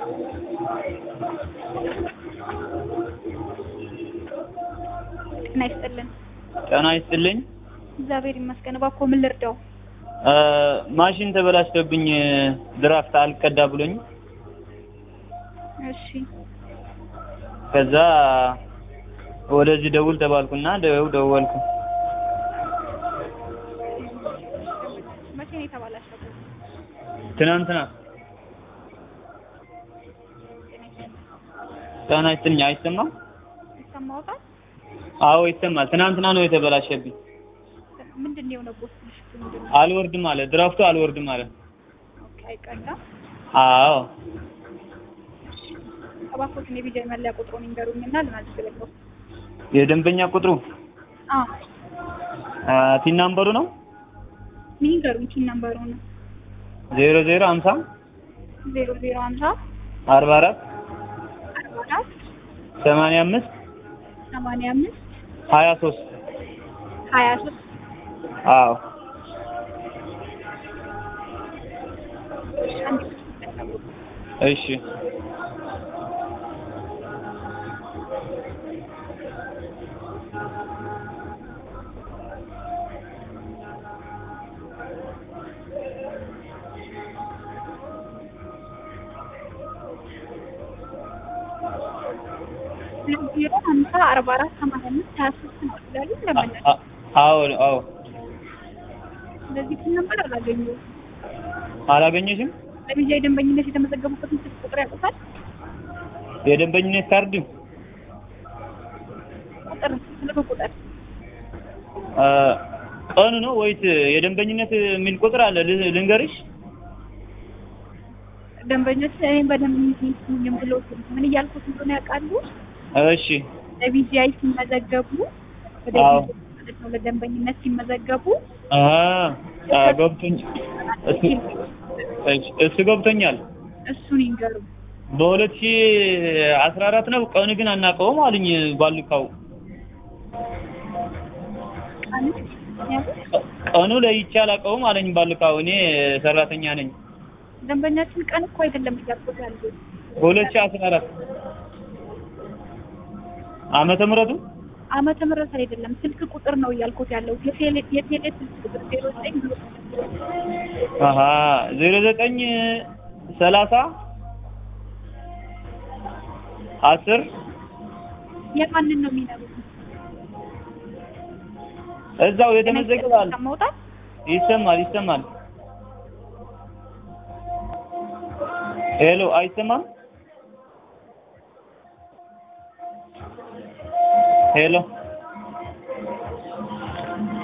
ጤና ይስጥልን። ጤና ይስጥልኝ። እግዚአብሔር ይመስገን። እባክዎ ምን ልርዳው? እ ማሽን ተበላሽቶብኝ ድራፍት አልቀዳ ብሎኝ እሺ ከዛ ወደዚህ ደውል ተባልኩና ደው ደወልኩ። መቼ ነው የተባላሸው? ትናንትና ጤና ይስጥልኝ። አይሰማም? ይሰማዎታል? አዎ ይሰማል። ትናንትና ነው የተበላሸብኝ። ምንድን ነው የሆነው? ቦስ ምሽቱ ምንድን ነው? አልወርድም አለ ድራፍቱ አልወርድም አለ። ኦኬ አይቀዳም። አዎ እባክዎትን የቢጃይ መለያ ቁጥሩን ይንገሩኝና ልናዝግበው። የደንበኛ ቁጥሩ አዎ አ ቲን ናምበሩ ነው ምን ይንገሩኝ? ቲን ነምበሩ ነው ዜሮ ዜሮ ሀምሳ ዜሮ ዜሮ ሀምሳ አርባ አራት አርባ አራት ሰማንያ አምስት ሰማንያ አምስት ሀያ ሶስት ሀያ ሶስት አዎ አንድ እሺ ሁለት ዜሮ ሀምሳ አርባ አራት ሰማንያ አምስት ሀያ ሶስት ነው ይላሉ። ለምን አ- አዎ አዎ ስለዚህ ቲን ነምበር አላገኘሁም። አላገኘሽም? ለቢጃይ ደንበኝነት የተመዘገቡበትን ስልክ ቁጥር ያውቁታል? የደንበኝነት ካርድ ቁጥር ስልክ ቁጥር አ ቀኑ ነው ወይስ የደንበኝነት የሚል ቁጥር አለ? ል- ልንገርሽ? ደንበኞች እኔም በደንበኝነት ይስሙኝም ብሎ ምን እያልኩት እንደሆነ ያውቃሉ። እሺ ለቢጂአይ ሲመዘገቡ ወደ አዎ። ቢጂአይ ማለት ነው ለደንበኝነት ሲመዘገቡ አ አ ገብቶኝ እሱ እሺ፣ እሱ ገብቶኛል። እሱን ይንገሩ። በሁለት ሺህ አስራ አራት ነው ቀኑ ግን አናውቀውም አሉኝ ባልካው ቀን ቀኑ ለይቼ አላውቀውም አለኝ ባልካው እኔ ሰራተኛ ነኝ ደንበኛችን ቀን እኮ አይደለም እያልኩት ያሉት በሁለት ሺህ አስራ አራት ዓመተ ምህረቱ ዓመተ ምህረት አይደለም ስልክ ቁጥር ነው እያልኩት ያለው የቴሌ የቴሌ ስልክ ቁጥር ዜሮ ዘጠኝ ብሎ አሀ ዜሮ ዘጠኝ ሰላሳ አስር የማንን ነው የሚነግሩት? እዛው የተመዘገበ አለ መውጣት ይሰማል ይሰማል ሄሎ አይሰማም ሄሎ